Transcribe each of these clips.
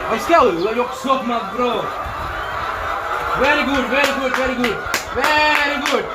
Let's go. Yok sokma bro. Very good, very good, very good. Very good.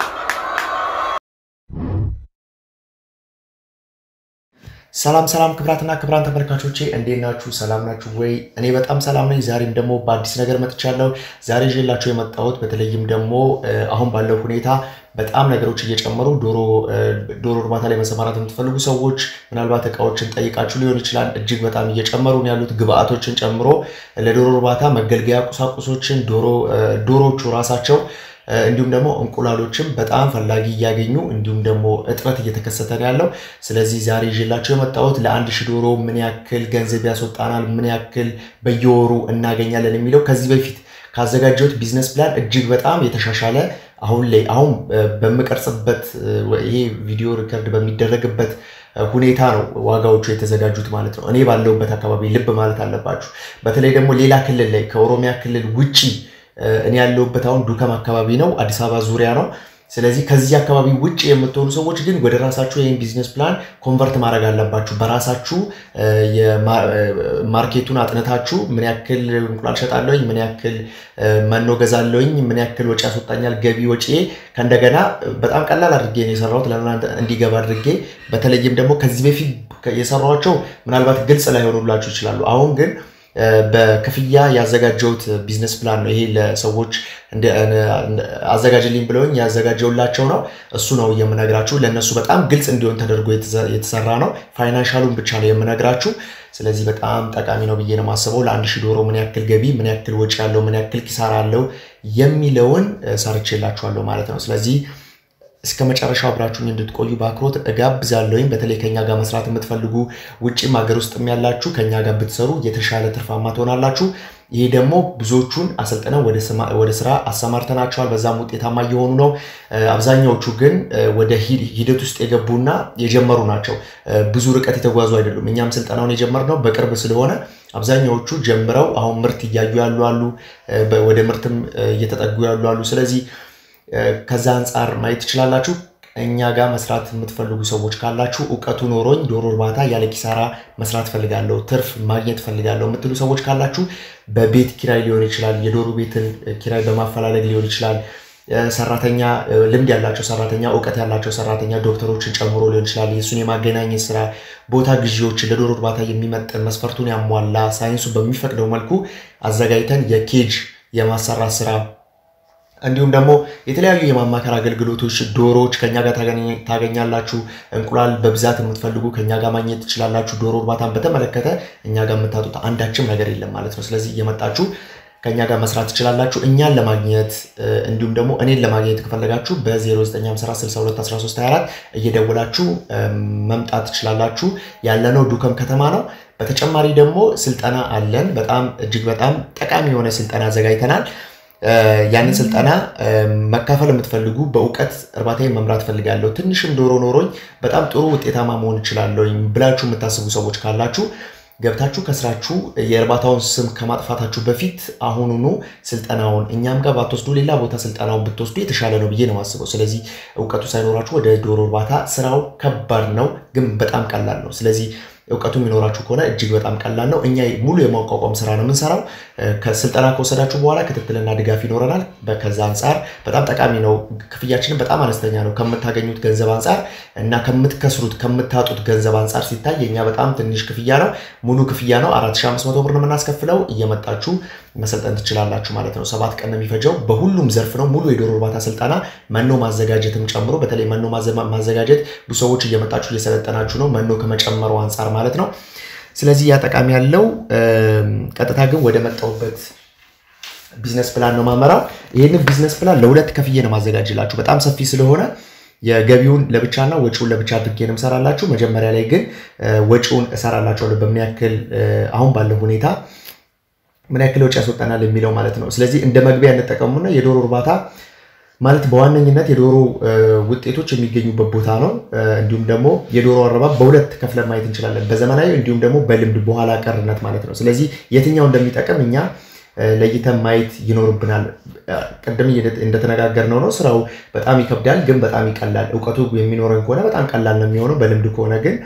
ሰላም ሰላም ክብራትና ክብራን ተመልካቾቼ እንዴት ናችሁ? ሰላም ናችሁ ወይ? እኔ በጣም ሰላም ነኝ። ዛሬም ደግሞ በአዲስ ነገር መጥቻለሁ። ዛሬ ይዤላችሁ የመጣሁት በተለይም ደግሞ አሁን ባለው ሁኔታ በጣም ነገሮች እየጨመሩ ዶሮ ዶሮ እርባታ ላይ መሰማራት የምትፈልጉ ሰዎች ምናልባት እቃዎችን ጠይቃችሁ ሊሆን ይችላል። እጅግ በጣም እየጨመሩ ነው ያሉት ግብአቶችን ጨምሮ ለዶሮ እርባታ መገልገያ ቁሳቁሶችን ዶሮ ዶሮዎቹ ራሳቸው እንዲሁም ደግሞ እንቁላሎችም በጣም ፈላጊ እያገኙ እንዲሁም ደግሞ እጥረት እየተከሰተ ነው ያለው። ስለዚህ ዛሬ ይዤላቸው የመጣሁት ለአንድ ሺህ ዶሮ ምን ያክል ገንዘብ ያስወጣናል፣ ምን ያክል በየወሩ እናገኛለን የሚለው ከዚህ በፊት ካዘጋጀሁት ቢዝነስ ፕላን እጅግ በጣም የተሻሻለ አሁን ላይ አሁን በምቀርጽበት ይሄ ቪዲዮ ሪከርድ በሚደረግበት ሁኔታ ነው ዋጋዎቹ የተዘጋጁት ማለት ነው። እኔ ባለሁበት አካባቢ ልብ ማለት አለባችሁ። በተለይ ደግሞ ሌላ ክልል ላይ ከኦሮሚያ ክልል ውጪ እኔ ያለሁበት አሁን ዱከም አካባቢ ነው፣ አዲስ አበባ ዙሪያ ነው። ስለዚህ ከዚህ አካባቢ ውጭ የምትሆኑ ሰዎች ግን ወደ ራሳችሁ ይህን ቢዝነስ ፕላን ኮንቨርት ማድረግ አለባችሁ። በራሳችሁ ማርኬቱን አጥንታችሁ ምን ያክል እንቁላል ሸጣለሁኝ፣ ምን ያክል መኖ ገዛለሁኝ፣ ምን ያክል ወጪ ያስወጣኛል፣ ገቢ ወጪ ከእንደገና በጣም ቀላል አድርጌ ነው የሰራሁት ለእናንተ እንዲገባ አድርጌ። በተለይም ደግሞ ከዚህ በፊት የሰሯቸው ምናልባት ግልጽ ላይሆኑላችሁ ይችላሉ። አሁን ግን በክፍያ ያዘጋጀሁት ቢዝነስ ፕላን ነው። ይሄ ለሰዎች አዘጋጅልኝ ብለውኝ ያዘጋጀውላቸው ነው። እሱ ነው የምነግራችሁ። ለእነሱ በጣም ግልጽ እንዲሆን ተደርጎ የተሰራ ነው። ፋይናንሻሉን ብቻ ነው የምነግራችሁ። ስለዚህ በጣም ጠቃሚ ነው ብዬ ነው የማስበው። ለአንድ ሺህ ዶሮ ምን ያክል ገቢ፣ ምን ያክል ወጪ ያለው፣ ምን ያክል ኪሳራ አለው የሚለውን ሰርቼላችኋለሁ ማለት ነው። ስለዚህ እስከ መጨረሻው አብራችሁኝ እንድትቆዩ በአክብሮት እጋብዛለሁኝ። በተለይ ከኛ ጋር መስራት የምትፈልጉ ውጭም ሀገር ውስጥም ያላችሁ ከኛ ጋር ብትሰሩ የተሻለ ትርፋማ ትሆናላችሁ። ይሄ ደግሞ ብዙዎቹን አሰልጥነው ወደ ስራ አሰማርተናቸዋል። በዛም ውጤታማ እየሆኑ ነው። አብዛኛዎቹ ግን ወደ ሂደት ውስጥ የገቡና የጀመሩ ናቸው። ብዙ ርቀት የተጓዙ አይደሉም። እኛም ስልጠናውን የጀመርነው በቅርብ ስለሆነ አብዛኛዎቹ ጀምረው አሁን ምርት እያዩ ያሉ አሉ፣ ወደ ምርትም እየተጠጉ ያሉ አሉ። ስለዚህ ከዛ አንጻር ማየት ትችላላችሁ። እኛ ጋር መስራት የምትፈልጉ ሰዎች ካላችሁ እውቀቱ ኖሮኝ ዶሮ እርባታ ያለ ኪሳራ መስራት ፈልጋለሁ፣ ትርፍ ማግኘት ፈልጋለሁ የምትሉ ሰዎች ካላችሁ በቤት ኪራይ ሊሆን ይችላል፣ የዶሮ ቤትን ኪራይ በማፈላለግ ሊሆን ይችላል። ሰራተኛ ልምድ ያላቸው ሰራተኛ፣ እውቀት ያላቸው ሰራተኛ ዶክተሮችን ጨምሮ ሊሆን ይችላል። የእሱን የማገናኘት ስራ፣ ቦታ ግዢዎችን ለዶሮ እርባታ የሚመጥን መስፈርቱን ያሟላ ሳይንሱ በሚፈቅደው መልኩ አዘጋጅተን የኬጅ የማሰራት ስራ እንዲሁም ደግሞ የተለያዩ የማማከር አገልግሎቶች ዶሮዎች ከኛ ጋር ታገኛላችሁ። እንቁላል በብዛት የምትፈልጉ ከኛ ጋር ማግኘት ትችላላችሁ። ዶሮ እርባታን በተመለከተ እኛ ጋር የምታጡት አንዳችም ነገር የለም ማለት ነው። ስለዚህ እየመጣችሁ ከኛ ጋር መስራት ትችላላችሁ። እኛን ለማግኘት እንዲሁም ደግሞ እኔን ለማግኘት ከፈለጋችሁ በ0954621324 እየደወላችሁ መምጣት ትችላላችሁ። ያለነው ዱከም ከተማ ነው። በተጨማሪ ደግሞ ስልጠና አለን። በጣም እጅግ በጣም ጠቃሚ የሆነ ስልጠና አዘጋጅተናል። ያንን ስልጠና መካፈል የምትፈልጉ በእውቀት እርባታዬን መምራት ፈልጋለሁ፣ ትንሽም ዶሮ ኖሮኝ በጣም ጥሩ ውጤታማ መሆን እችላለሁ ብላችሁ የምታስቡ ሰዎች ካላችሁ ገብታችሁ ከስራችሁ የእርባታውን ስም ከማጥፋታችሁ በፊት አሁኑኑ ስልጠናውን እኛም ጋር ባትወስዱ ሌላ ቦታ ስልጠናውን ብትወስዱ የተሻለ ነው ብዬ ነው የማስበው። ስለዚህ እውቀቱ ሳይኖራችሁ ወደ ዶሮ እርባታ ስራው ከባድ ነው፣ ግን በጣም ቀላል ነው። ስለዚህ እውቀቱ የሚኖራችሁ ከሆነ እጅግ በጣም ቀላል ነው። እኛ ሙሉ የማቋቋም ስራ ነው የምንሰራው። ከስልጠና ከወሰዳችሁ በኋላ ክትትልና ድጋፍ ይኖረናል። ከዛ አንጻር በጣም ጠቃሚ ነው። ክፍያችንን በጣም አነስተኛ ነው ከምታገኙት ገንዘብ አንጻር እና ከምትከስሩት ከምታጡት ገንዘብ አንጻር ሲታይ የኛ በጣም ትንሽ ክፍያ ነው። ሙሉ ክፍያ ነው። 4500 ብር ነው የምናስከፍለው። እየመጣችሁ መሰልጠን ትችላላችሁ ማለት ነው። ሰባት ቀን ነው የሚፈጀው። በሁሉም ዘርፍ ነው ሙሉ የዶሮ እርባታ ስልጠና መኖ ማዘጋጀትም ጨምሮ በተለይ መኖ ማዘጋጀት ብዙ ሰዎች እየመጣችሁ እየሰለጠናችሁ ነው፣ መኖ ከመጨመሩ አንጻር ማለት ነው። ስለዚህ ያ ጠቃሚ ያለው ቀጥታ ግን ወደ መጣሁበት ቢዝነስ ፕላን ነው ማመራው። ይህንን ቢዝነስ ፕላን ለሁለት ከፍዬ ነው ማዘጋጅላችሁ። በጣም ሰፊ ስለሆነ የገቢውን ለብቻና ወጪውን ለብቻ አድርጌ ነው እሰራላችሁ። መጀመሪያ ላይ ግን ወጪውን እሰራላችኋለሁ በምን ያክል አሁን ባለው ሁኔታ ምን ያክል ወጪ ያስወጣናል የሚለው ማለት ነው። ስለዚህ እንደ መግቢያ እንጠቀሙና የዶሮ እርባታ ማለት በዋነኝነት የዶሮ ውጤቶች የሚገኙበት ቦታ ነው። እንዲሁም ደግሞ የዶሮ አረባብ በሁለት ከፍለን ማየት እንችላለን፣ በዘመናዊ እንዲሁም ደግሞ በልምድ በኋላ ቀርነት ማለት ነው። ስለዚህ የትኛው እንደሚጠቅም እኛ ለይተን ማየት ይኖርብናል። ቅድም እንደተነጋገርነው ነው። ስራው በጣም ይከብዳል፣ ግን በጣም ይቀላል። እውቀቱ የሚኖረን ከሆነ በጣም ቀላል ነው የሚሆነው። በልምድ ከሆነ ግን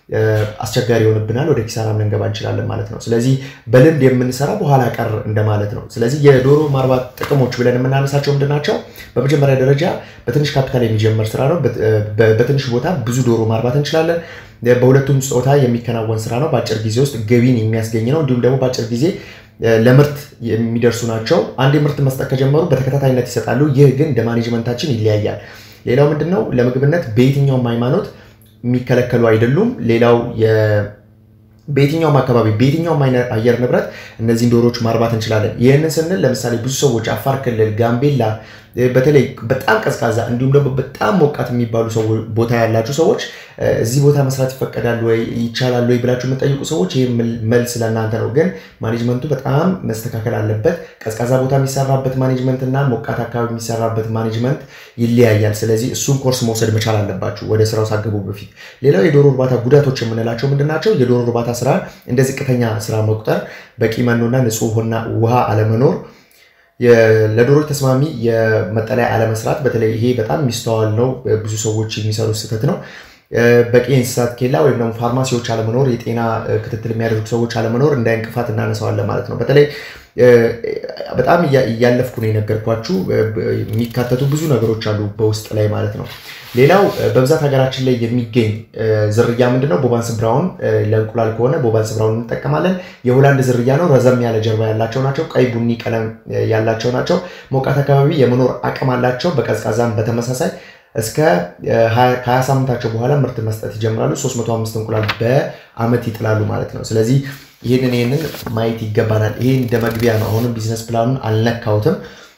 አስቸጋሪ ይሆንብናል፣ ወደ ኪሳራም ልንገባ እንችላለን ማለት ነው። ስለዚህ በልምድ የምንሰራ በኋላ ቀር እንደማለት ነው። ስለዚህ የዶሮ ማርባት ጥቅሞች ብለን የምናነሳቸው ምንድን ናቸው? በመጀመሪያ ደረጃ በትንሽ ካፒታል የሚጀመር ስራ ነው። በትንሽ ቦታ ብዙ ዶሮ ማርባት እንችላለን። በሁለቱም ጾታ የሚከናወን ስራ ነው። በአጭር ጊዜ ውስጥ ገቢን የሚያስገኝ ነው። እንዲሁም ደግሞ በአጭር ጊዜ ለምርት የሚደርሱ ናቸው። አንድ ምርት መስጠት ከጀመሩ በተከታታይነት ይሰጣሉ። ይህ ግን እንደ ማኔጅመንታችን ይለያያል። ሌላው ምንድን ነው? ለምግብነት በየትኛውም ሃይማኖት የሚከለከሉ አይደሉም። ሌላው በየትኛውም አካባቢ በየትኛውም አየር ንብረት እነዚህን ዶሮዎች ማርባት እንችላለን። ይህንን ስንል ለምሳሌ ብዙ ሰዎች አፋር ክልል፣ ጋምቤላ በተለይ በጣም ቀዝቃዛ እንዲሁም ደግሞ በጣም ሞቃት የሚባሉ ቦታ ያላችሁ ሰዎች እዚህ ቦታ መስራት ይፈቀዳል ወይ ይቻላል ወይ ብላችሁ የምጠይቁ ሰዎች ይህ መልስ ለእናንተ ነው። ግን ማኔጅመንቱ በጣም መስተካከል አለበት። ቀዝቃዛ ቦታ የሚሰራበት ማኔጅመንት እና ሞቃት አካባቢ የሚሰራበት ማኔጅመንት ይለያያል። ስለዚህ እሱን ኮርስ መውሰድ መቻል አለባችሁ ወደ ስራው ሳገቡ በፊት። ሌላው የዶሮ እርባታ ጉዳቶች የምንላቸው ምንድን ናቸው? የዶሮ እርባታ ስራ እንደ ዝቅተኛ ስራ መቁጠር፣ በቂ መኖና ንጹህ ውሃ አለመኖር ለዶሮች ተስማሚ የመጠለያ አለመስራት፣ በተለይ ይሄ በጣም የሚስተዋል ነው። ብዙ ሰዎች የሚሰሩት ስህተት ነው። በቂ የእንስሳት ኬላ ወይም ደግሞ ፋርማሲዎች አለመኖር፣ የጤና ክትትል የሚያደርጉ ሰዎች አለመኖር እንደ እንቅፋት እናነሳዋለን ማለት ነው። በተለይ በጣም እያለፍኩ ነው የነገርኳችሁ። የሚካተቱ ብዙ ነገሮች አሉ በውስጥ ላይ ማለት ነው። ሌላው በብዛት ሀገራችን ላይ የሚገኝ ዝርያ ምንድነው? ቦባንስ ብራውን ለእንቁላል ከሆነ ቦባንስ ብራውን እንጠቀማለን። የሆላንድ ዝርያ ነው። ረዘም ያለ ጀርባ ያላቸው ናቸው። ቀይ ቡኒ ቀለም ያላቸው ናቸው። ሞቃት አካባቢ የመኖር አቅም አላቸው። በቀዝቃዛም በተመሳሳይ እስከ ከ20 ሳምንታቸው በኋላ ምርት መስጠት ይጀምራሉ። 305 እንቁላል በአመት ይጥላሉ ማለት ነው። ስለዚህ ይህንን ይህንን ማየት ይገባናል። ይሄ እንደ መግቢያ ነው። አሁንም ቢዝነስ ፕላኑን አልነካሁትም።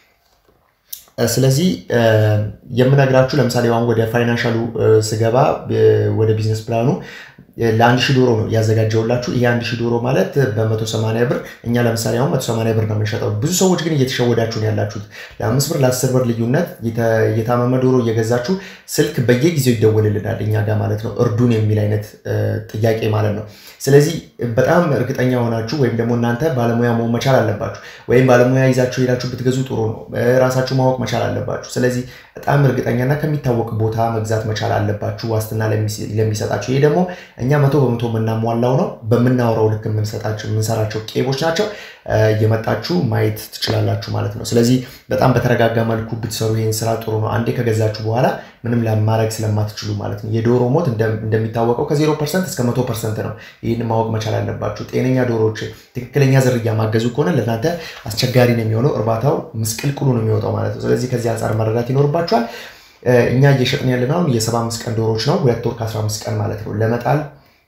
ስለዚህ የምነግራችሁ ለምሳሌ አሁን ወደ ፋይናንሻሉ ስገባ ወደ ቢዝነስ ፕላኑ ለአንድ ሺህ ዶሮ ነው ያዘጋጀውላችሁ። ይሄ አንድ ሺህ ዶሮ ማለት በመቶ ሰማንያ ብር እኛ ለምሳሌ አሁን መቶ ሰማንያ ብር ነው የምንሸጠው። ብዙ ሰዎች ግን እየተሸወዳችሁ ነው ያላችሁት። ለአምስት ብር ለአስር ብር ልዩነት የታመመ ዶሮ እየገዛችሁ ስልክ በየጊዜው ይደወልልናል እኛ ጋር ማለት ነው፣ እርዱን የሚል አይነት ጥያቄ ማለት ነው። ስለዚህ በጣም እርግጠኛ ሆናችሁ ወይም ደግሞ እናንተ ባለሙያ መሆን መቻል አለባችሁ። ወይም ባለሙያ ይዛችሁ ሄዳችሁ ብትገዙ ጥሩ ነው። ራሳችሁ ማወቅ መቻል አለባችሁ። ስለዚህ በጣም እርግጠኛና ከሚታወቅ ቦታ መግዛት መቻል አለባችሁ፣ ዋስትና ለሚሰጣችሁ። ይሄ ደግሞ እኛ መቶ በመቶ የምናሟላው ነው። በምናወራው ልክ የምንሰጣቸው የምንሰራቸው ቄቦች ናቸው። እየመጣችሁ ማየት ትችላላችሁ ማለት ነው። ስለዚህ በጣም በተረጋጋ መልኩ ብትሰሩ ይህን ስራ ጥሩ ነው። አንዴ ከገዛችሁ በኋላ ምንም ለማድረግ ስለማትችሉ ማለት ነው። የዶሮ ሞት እንደሚታወቀው ከዜሮ ፐርሰንት እስከ መቶ ፐርሰንት ነው። ይህን ማወቅ መቻል አለባችሁ። ጤነኛ ዶሮዎች ትክክለኛ ዝርያ ማገዙ ከሆነ ለእናንተ አስቸጋሪ ነው የሚሆነው። እርባታው ምስቅልቅሉ ነው የሚወጣው ማለት ነው። ስለዚህ ከዚህ አንጻር መረዳት ይኖርባችኋል። እኛ እየሸጥን ያለነው የሰባ አምስት ቀን ዶሮዎች ነው። ሁለት ወር ከአስራ አምስት ቀን ማለት ነው ለመጣል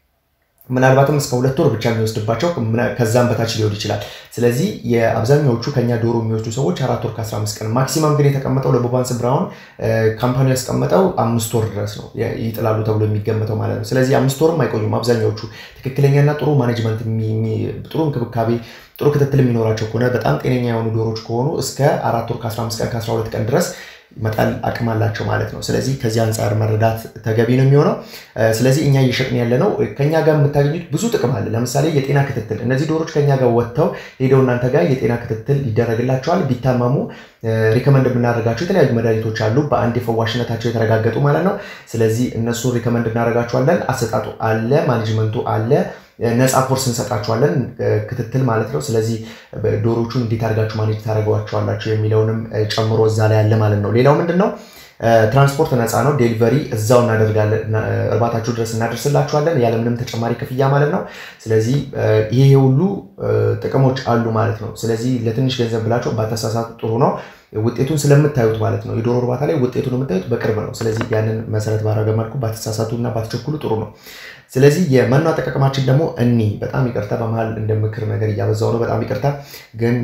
ምናልባትም እስከ ሁለት ወር ብቻ የሚወስድባቸው ከዛም በታች ሊሆን ይችላል። ስለዚህ የአብዛኛዎቹ ከኛ ዶሮ የሚወስዱ ሰዎች አራት ወር ከ15 ቀን ማክሲማም ግን የተቀመጠው ለቦባንስ ብራውን ካምፓኒ ያስቀመጠው አምስት ወር ድረስ ነው ይጥላሉ ተብሎ የሚገመተው ማለት ነው። ስለዚህ አምስት ወርም አይቆዩም። አብዛኛዎቹ ትክክለኛና ጥሩ ማኔጅመንት፣ ጥሩ እንክብካቤ፣ ጥሩ ክትትል የሚኖራቸው ከሆነ በጣም ጤነኛ የሆኑ ዶሮች ከሆኑ እስከ አራት ወር ከ15 ቀን ከ12 ቀን ድረስ መጣል አቅም አላቸው ማለት ነው። ስለዚህ ከዚህ አንጻር መረዳት ተገቢ ነው የሚሆነው። ስለዚህ እኛ እየሸጥን ያለ ነው። ከኛ ጋር የምታገኙት ብዙ ጥቅም አለ። ለምሳሌ የጤና ክትትል፣ እነዚህ ዶሮች ከኛ ጋር ወጥተው ሄደው እናንተ ጋር የጤና ክትትል ይደረግላቸዋል። ቢታመሙ ሪከመንድ የምናደርጋቸው የተለያዩ መድኃኒቶች አሉ፣ በአንድ የፈዋሽነታቸው የተረጋገጡ ማለት ነው። ስለዚህ እነሱን ሪከመንድ እናደርጋቸዋለን። አሰጣጡ አለ፣ ማኔጅመንቱ አለ ነፃ ኮርስ እንሰጣችኋለን፣ ክትትል ማለት ነው። ስለዚህ ዶሮቹን እንዴት አድርጋችሁ ማኔጅ ታደርገዋቸዋላችሁ የሚለውንም ጨምሮ እዛ ላይ ያለ ማለት ነው። ሌላው ምንድን ነው? ትራንስፖርት ነፃ ነው። ዴሊቨሪ እዛው እናደርጋለን፣ እርባታችሁ ድረስ እናደርስላችኋለን ያለምንም ተጨማሪ ክፍያ ማለት ነው። ስለዚህ ይሄ ሁሉ ጥቅሞች አሉ ማለት ነው። ስለዚህ ለትንሽ ገንዘብ ብላችሁ ባተሳሳቱ ጥሩ ነው። ውጤቱን ስለምታዩት ማለት ነው። የዶሮ እርባታ ላይ ውጤቱን የምታዩት በቅርብ ነው። ስለዚህ ያንን መሰረት ባደረገ መልኩ ባተሳሳቱ እና ባትቸኩሉ ጥሩ ነው። ስለዚህ የመኖ አጠቃቀማችን ደግሞ እኒ በጣም ይቅርታ፣ በመሀል እንደ ምክር ነገር እያበዛው ነው። በጣም ይቅርታ። ግን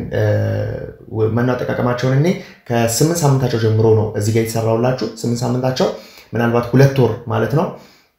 መኖ አጠቃቀማቸውን እኔ ከስምንት ሳምንታቸው ጀምሮ ነው እዚህ ጋር የተሰራውላችሁ። ስምንት ሳምንታቸው ምናልባት ሁለት ወር ማለት ነው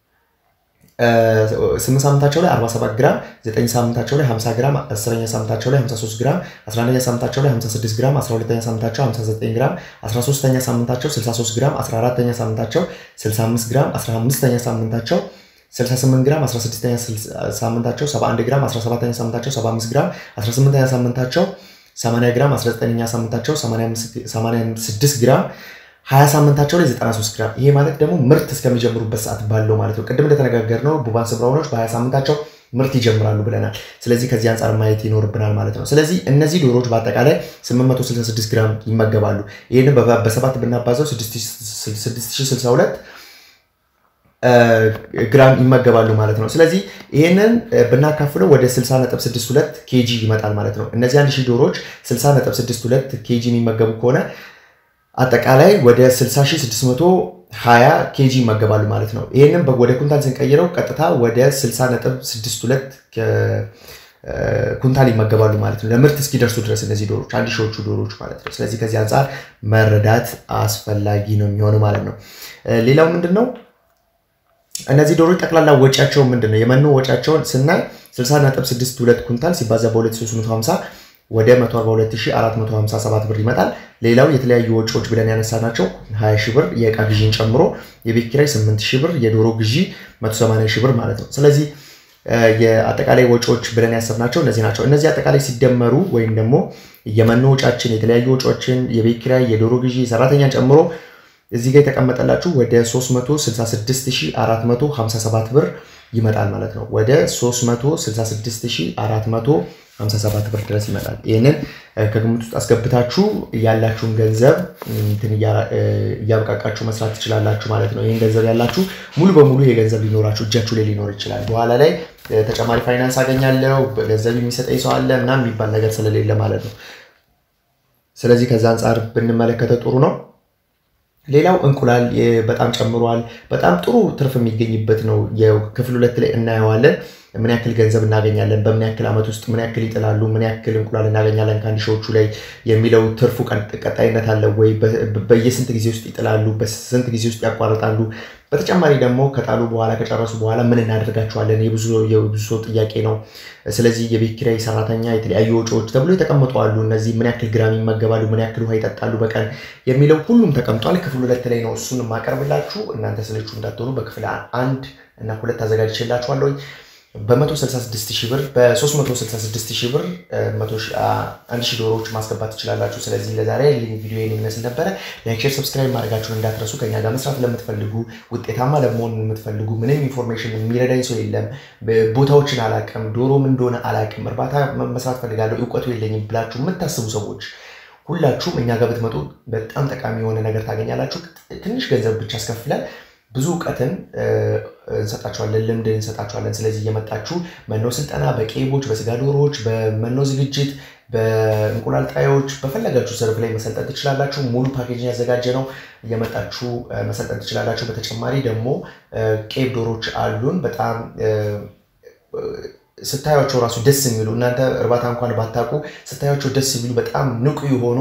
ስምንት ሳምንታቸው ላይ 47 ግራም፣ ዘጠኝ ሳምንታቸው ላይ 50 ግራም፣ አስረኛ ሳምንታቸው ላይ 53 ግራም፣ 11ኛ ሳምንታቸው ላይ 56 ግራም፣ 12ኛ ሳምንታቸው 59 ግራም፣ 13ኛ ሳምንታቸው 63 ግራም፣ 14ኛ ሳምንታቸው 65 ግራም፣ 15ኛ ሳምንታቸው 68 ግራም፣ 16ኛ ሳምንታቸው 71 ግራም፣ 17ኛ ሳምንታቸው 75 ግራም፣ 18ኛ ሳምንታቸው 80 ግራም፣ 19ኛ ሳምንታቸው 86 ግራም ሀያ ሳምንታቸው ላይ 93 ግራም። ይሄ ማለት ደግሞ ምርት እስከሚጀምሩበት ሰዓት ባለው ማለት ነው። ቅድም እንደተነጋገርነው ቡባንስ ብራውኖች በሀያ ሳምንታቸው ምርት ይጀምራሉ ብለናል። ስለዚህ ከዚህ አንጻር ማየት ይኖርብናል ማለት ነው። ስለዚህ እነዚህ ዶሮዎች በአጠቃላይ 866 ግራም ይመገባሉ። ይህንን በሰባት ብናባዘው 6062 ግራም ይመገባሉ ማለት ነው። ስለዚህ ይህንን ብናካፍለው ወደ 60.62 ኬጂ ይመጣል ማለት ነው። እነዚህ 1000 ዶሮዎች 60.62 ኬጂ የሚመገቡ ከሆነ አጠቃላይ ወደ 60620 ኬጂ ይመገባሉ ማለት ነው። ይህንን ወደ ኩንታል ስንቀይረው ቀጥታ ወደ 60.62 ኩንታል ይመገባሉ ማለት ነው። ለምርት እስኪደርሱ ድረስ እነዚህ ዶሮች አንድ ሺዎቹ ዶሮች ማለት ነው። ስለዚህ ከዚህ አንጻር መረዳት አስፈላጊ ነው የሚሆነው ማለት ነው። ሌላው ምንድን ነው? እነዚህ ዶሮች ጠቅላላ ወጪያቸው ምንድን ነው? የመኖ ወጪያቸውን ስናይ 60.62 ኩንታል ሲባዛ በ2350 ወደ 142457 ብር ይመጣል። ሌላው የተለያዩ ወጪዎች ብለን ያነሳናቸው 20 ሺህ ብር የእቃ ግዢን ጨምሮ የቤት ኪራይ 8 ሺህ ብር፣ የዶሮ ግዢ 180 ሺህ ብር ማለት ነው። ስለዚህ የአጠቃላይ ወጪዎች ብለን ያሰብናቸው እነዚህ ናቸው። እነዚህ አጠቃላይ ሲደመሩ ወይም ደግሞ የመኖ ወጫችን፣ የተለያዩ ወጪዎችን፣ የቤት ኪራይ፣ የዶሮ ግዢ፣ ሰራተኛን ጨምሮ እዚህ ጋር የተቀመጠላችሁ ወደ 366457 ብር ይመጣል ማለት ነው። ወደ 366457 ብር ድረስ ይመጣል። ይህንን ከግምት ውስጥ አስገብታችሁ ያላችሁን ገንዘብ እያበቃቃችሁ መስራት ትችላላችሁ ማለት ነው። ይህን ገንዘብ ያላችሁ ሙሉ በሙሉ ይሄ ገንዘብ ሊኖራችሁ እጃችሁ ላይ ሊኖር ይችላል። በኋላ ላይ ተጨማሪ ፋይናንስ አገኛለሁ ገንዘብ የሚሰጠኝ ሰው አለ ምናምን የሚባል ነገር ስለሌለ ማለት ነው። ስለዚህ ከዛ አንጻር ብንመለከተው ጥሩ ነው። ሌላው እንቁላል በጣም ጨምሯል። በጣም ጥሩ ትርፍ የሚገኝበት ነው። ክፍል ሁለት ላይ እናየዋለን። ምን ያክል ገንዘብ እናገኛለን፣ በምን ያክል ዓመት ውስጥ ምን ያክል ይጥላሉ፣ ምን ያክል እንቁላል እናገኛለን ከአንድ ሺዎቹ ላይ የሚለው ትርፉ ቀጣይነት አለው ወይ፣ በየስንት ጊዜ ውስጥ ይጥላሉ፣ በስንት ጊዜ ውስጥ ያቋርጣሉ። በተጨማሪ ደግሞ ከጣሉ በኋላ ከጨረሱ በኋላ ምን እናደርጋቸዋለን? የብዙ ሰው ጥያቄ ነው። ስለዚህ የቤት ኪራይ፣ ሰራተኛ፣ የተለያዩ ወጪዎች ተብሎ የተቀመጡ አሉ። እነዚህ ምን ያክል ግራም ይመገባሉ፣ ምን ያክል ውሃ ይጠጣሉ በቀን የሚለው ሁሉም ተቀምጧል። ክፍል ሁለት ላይ ነው እሱን የማቀርብላችሁ። እናንተ ስለቹ እንዳትሆኑ በክፍል አንድ እና ሁለት አዘጋጅቼላችኋለሁ። በ166 ሺህ ብር በ366 ሺህ ብር አንድ ሺህ ዶሮዎች ማስገባት ትችላላችሁ። ስለዚህ ለዛሬ ቪዲዮ የሚመስል ነበረ። ላይክ፣ ሼር፣ ሰብስክራይብ ማድረጋችሁን እንዳትረሱ። ከኛ ጋር መስራት ለምትፈልጉ ውጤታማ ለመሆን የምትፈልጉ ምንም ኢንፎርሜሽን የሚረዳኝ ሰው የለም፣ ቦታዎችን አላቅም፣ ዶሮም እንደሆነ አላቅም፣ እርባታ መስራት ፈልጋለሁ እውቀቱ የለኝም ብላችሁ የምታስቡ ሰዎች ሁላችሁም እኛ ጋር ብትመጡ በጣም ጠቃሚ የሆነ ነገር ታገኛላችሁ። ትንሽ ገንዘብ ብቻ አስከፍለን ብዙ እውቀትን እንሰጣቸዋለን፣ ልምድ እንሰጣቸዋለን። ስለዚህ እየመጣችሁ መኖ ስልጠና በቄቦች፣ በስጋ ዶሮዎች፣ በመኖ ዝግጅት፣ በእንቁላል ጣዮች በፈለጋችሁ ዘርፍ ላይ መሰልጠን ትችላላችሁ። ሙሉ ፓኬጅ ያዘጋጀ ነው። እየመጣችሁ መሰልጠን ትችላላችሁ። በተጨማሪ ደግሞ ቄብ ዶሮች አሉን በጣም ስታያቸው ራሱ ደስ የሚሉ እናንተ እርባታ እንኳን ባታውቁ ስታያቸው ደስ የሚሉ በጣም ንቁ የሆኑ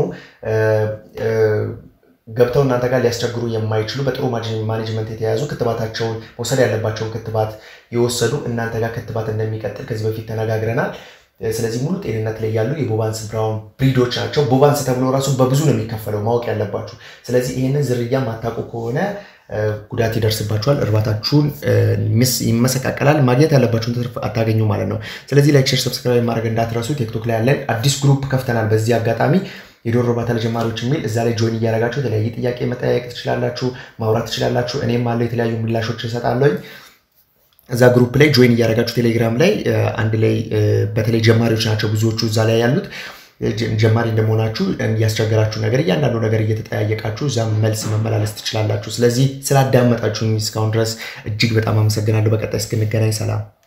ገብተው እናንተ ጋር ሊያስቸግሩ የማይችሉ በጥሩ ማኔጅመንት የተያዙ ክትባታቸውን መውሰድ ያለባቸውን ክትባት የወሰዱ እናንተ ጋር ክትባት እንደሚቀጥል ከዚህ በፊት ተነጋግረናል። ስለዚህ ሙሉ ጤንነት ላይ ያሉ የቦባንስ ብራውን ብሪዶች ናቸው። ቦባንስ ተብሎ ራሱ በብዙ ነው የሚከፈለው ማወቅ ያለባችሁ። ስለዚህ ይህንን ዝርያ ማታውቁ ከሆነ ጉዳት ይደርስባችኋል። እርባታችሁን ይመሰቃቀላል። ማግኘት ያለባችሁን ትርፍ አታገኙ ማለት ነው። ስለዚህ ላይክ፣ ሼር፣ ሰብስክራይብ ማድረግ እንዳትረሱ። ቲክቶክ ላይ ያለን አዲስ ግሩፕ ከፍተናል። በዚህ አጋጣሚ የዶሮ እርባታ ለጀማሪዎች የሚል እዛ ላይ ጆይን እያደረጋችሁ የተለያየ ጥያቄ መጠያየቅ ትችላላችሁ፣ ማውራት ትችላላችሁ። እኔም አለው የተለያዩ ምላሾች እሰጣለሁኝ። እዛ ግሩፕ ላይ ጆይን እያደረጋችሁ ቴሌግራም ላይ አንድ ላይ በተለይ ጀማሪዎች ናቸው ብዙዎቹ እዛ ላይ ያሉት ጀማሪ እንደመሆናችሁ ያስቸገራችሁ ነገር እያንዳንዱ ነገር እየተጠያየቃችሁ እዛም መልስ መመላለስ ትችላላችሁ። ስለዚህ ስላዳመጣችሁኝ እስካሁን ድረስ እጅግ በጣም አመሰግናለሁ። በቀጣይ እስክንገናኝ ሰላም።